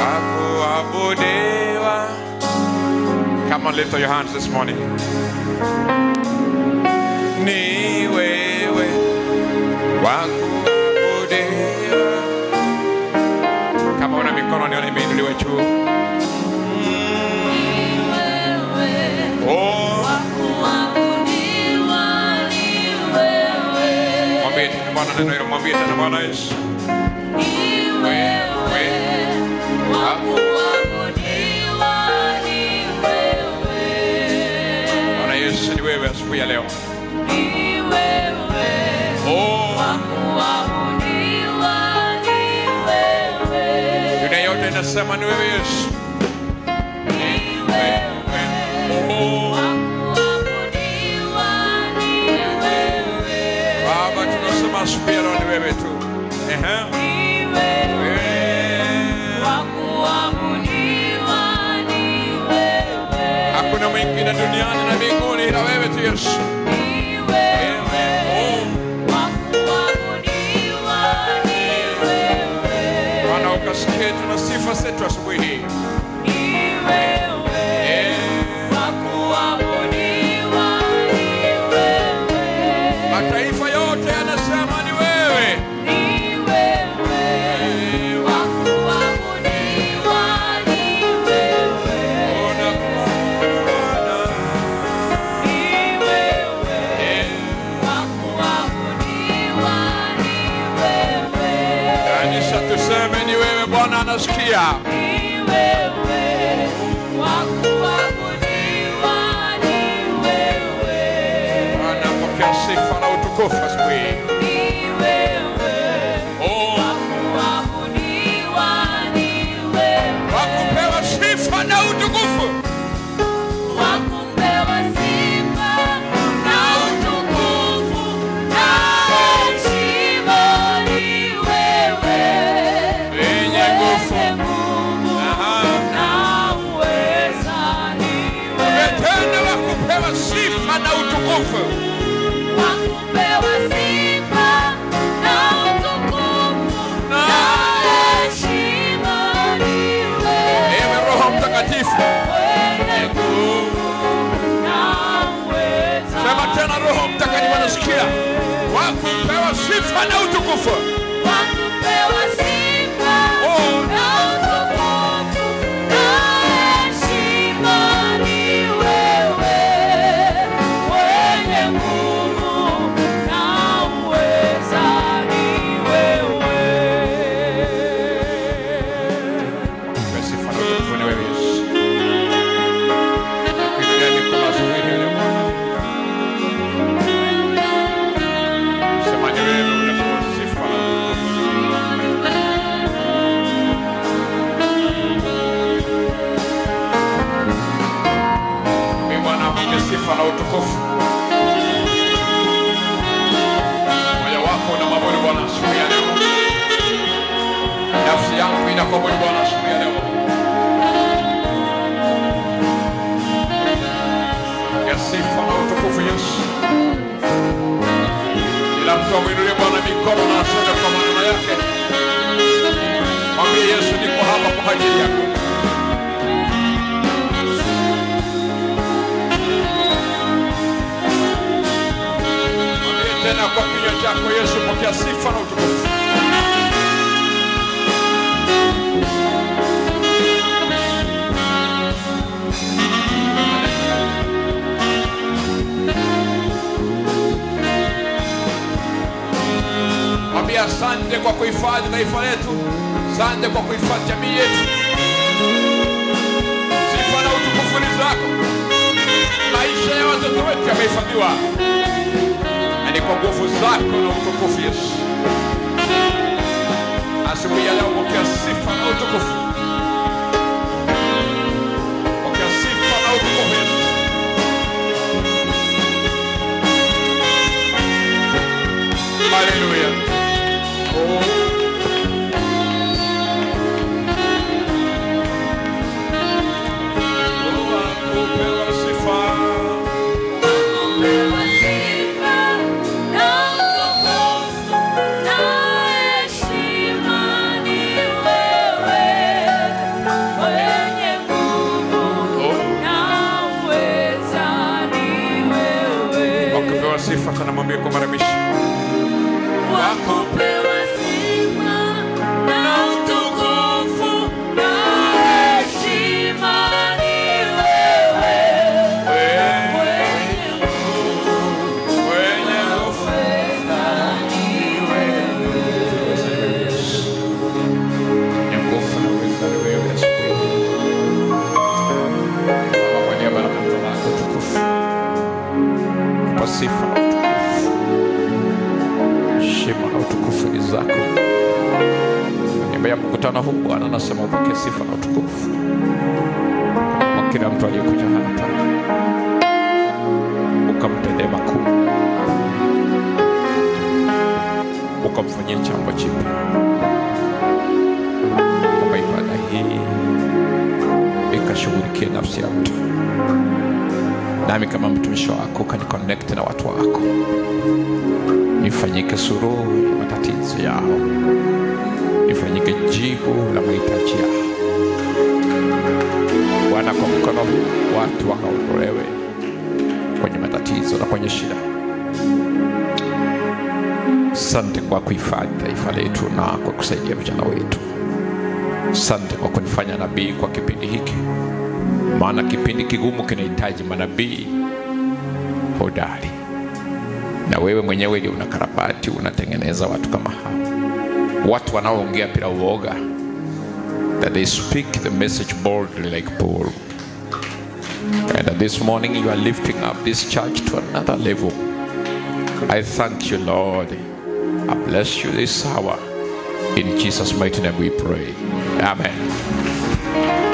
wakuabudiwa. Come on, lift up your hands this morning. Ni wewe wakuabudiwa. Kama una mikono nione imeinuliwa juu. Oh, mwambie tena Bwana neno hilo, mwambie tena Bwana Yesu. Bwana Yesu ni wewe asubuhi ya leo. Oh, dunia yote inasema ni wewe Yesu. Oh, Baba tunasema asubuhi ya leo ni wewe tu. Ehe. Wewe. Hakuna mwingine duniani na mbinguni ila wewe tu Yesu. Wewe. Oh, Bwana ukasikie tuna sifa zetu asubuhi hii. Eh, Mataifa yote yanasema ni wewe. Eh, Ona Bwana. Eh, Kanisa tuseme ni wewe Bwana anasikia. Bwana pokea sifa na utukufu asubuhi hii. Oh, wakupewa sifa na utukufu. Yenye nguvu. Aha. Tena wakupewa sifa na utukufu. Ewe Roho Mtakatifu. Yenye nguvu. Sema tena Roho Mtakatifu anasikia. Wakupewa sifa na utukufu. Oh, Wakupewa sifa na utukufu ni wewe Yesu. Kuinulia mikono asubuhi hii leo Bwana. Sema ni wewe unapewa sifa na utukufu. Ee Bwana mwenye sifa na utukufu. Moyo wako unamwabudu Bwana asubuhi ya leo. Nafsi yangu inakuabudu Bwana asubuhi ya leo. Ya sifa na utukufu Yesu. Ila mtu amwinulie Bwana mikono na aseme kwa maneno yake. Mwambie Yesu niko hapa kwa ajili yako. Mwambie tena kwa kinywa chako Yesu, pokea sifa na utukufu. Mwambie asante kwa kuhifadhi taifa letu, asante kwa kuhifadhi jamii yetu. Sifa na utukufu ni zako. Maisha ya watoto wetu yamehifadhiwa, na ni kwa nguvu zako na utukufu Yesu. Asubuhi ya leo pokea sifa na utukufu, pokea sifa na utukufu Yesu. Haleluya. Oh. Oh, akupewa sifa. Heshima ni wewe sifa tena, mwambie kwa mara mwisho. Wakupewa sifa na utukufu na heshima ni wewe, Wewe mwenye nguvu. Mwenye nguvu na uweza ni wewe, Yesu Kristo. Baba, kwa niaba na mtoto wako tukufu, kwa sifa na utukufu, heshima na utukufu ni zako. Kwa niaba ya mkutano huu Bwana, nasema upokee sifa na utukufu kwa kila mtu aliyekuja hapa, ukamtendee makuu, ukamfanyia jambo jipya, kwamba ibada hii ikashughulikie nafsi ya mtu, nami kama mtumishi wako ukaniconnect na watu wako, nifanyike suruhu ya matatizo yao, nifanyike jibu la mahitaji yao. Bwana, kwa mkono huu watu wakaondolewe kwenye matatizo na kwenye shida. Sante kwa kuhifadhi taifa letu na kwa kusaidia vijana wetu. Sante kwa kunifanya nabii kwa kipindi hiki, maana kipindi kigumu kinahitaji manabii hodari, na wewe mwenyewe ndio unakarabati, unatengeneza watu kama hao, watu wanaoongea bila uoga that they speak the message boldly like Paul. And that this morning you are lifting up this church to another level. I thank you, Lord. I bless you this hour. In Jesus' mighty name we pray. Amen.